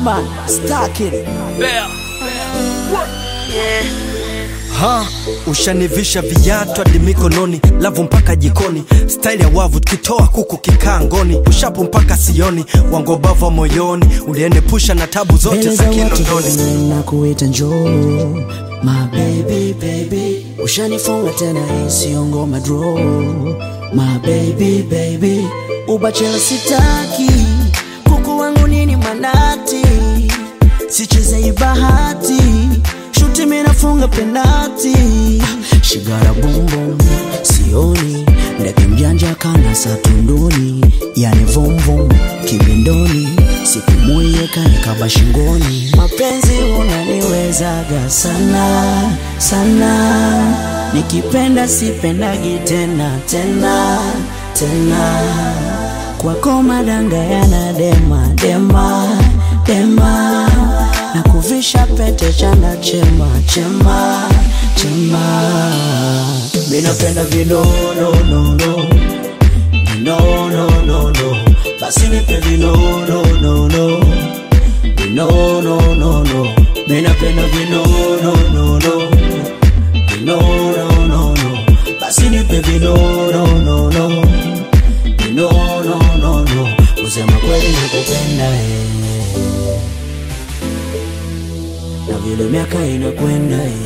Batman, stack it. Ha, ushanivisha viatu hadi mikononi, lavu mpaka jikoni, staili ya wavu tukitoa kuku kikaa ngoni, ushapu mpaka sioni, wangobava moyoni, uliende pusha na tabu zote Mbele za za watu Kinondoni. wote na kuita njoo My baby baby Ushanifunga tena hii sio ngoma draw My baby baby Ubachela sitaki Kuku wangu nini manati Sicheze hii bahati Shuti mimi nafunga penati Shigara boom boom Sioni Ndege mjanja kana satunduni Yani vum vum Kibindoni Siku moyeka nikaba shingoni Mapenzi unaniwezaga sana sana Nikipenda sipendagi tena tena tena Kwako madanga yana dema dema dema na kuvisha pete chanda chema chema chema minapenda vinononono vinononono basi nipe vinononono vinononono minapenda vinononono vinononono basi nipe vinononono vinononono kusema kweli nakupenda eh na vile miaka inakwenda eh.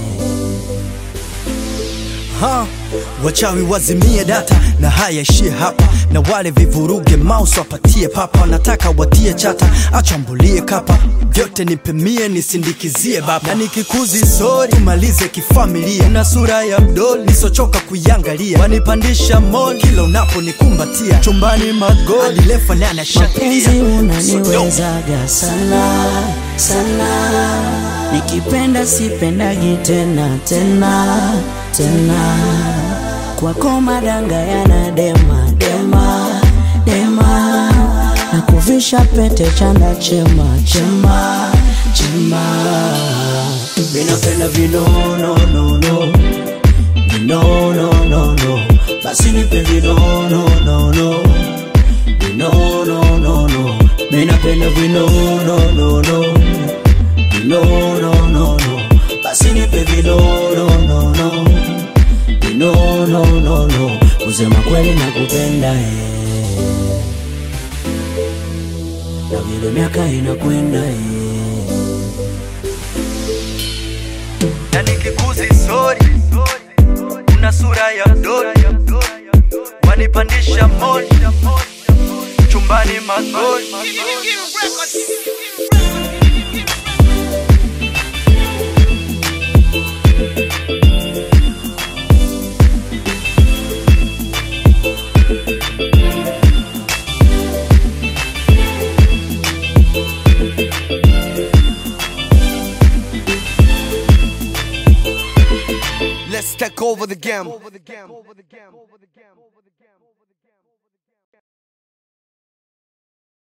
Ha, wachawi wazimie data na haya ishie hapa, na wale vivuruge mouse wapatie papa, nataka watie chata, achambulie kapa vyote nipemie nisindikizie baba, na nikikuzi sori tumalize kifamilia, na sura ya mdoli nisochoka kuiangalia, wanipandisha mol kila unaponikumbatia, chumbani magoli adilefa nane mapenzi shatilia unaniwezaga sana sana nikipenda sipendagi tena tena tena kwako madanga yana dema dema dema na kuvisha pete chanda chema chema chema minapenda vinononono vinononono basi nipe vinononono vinononono minapenda vinononono vinononono basi nipe vinononono vinononono kusema kweli nakupenda eh. na vile miaka inakwenda eh. na nikikuzi sori una sura ya mdoli wanipandisha moli chumbani magoli Let's take over the game.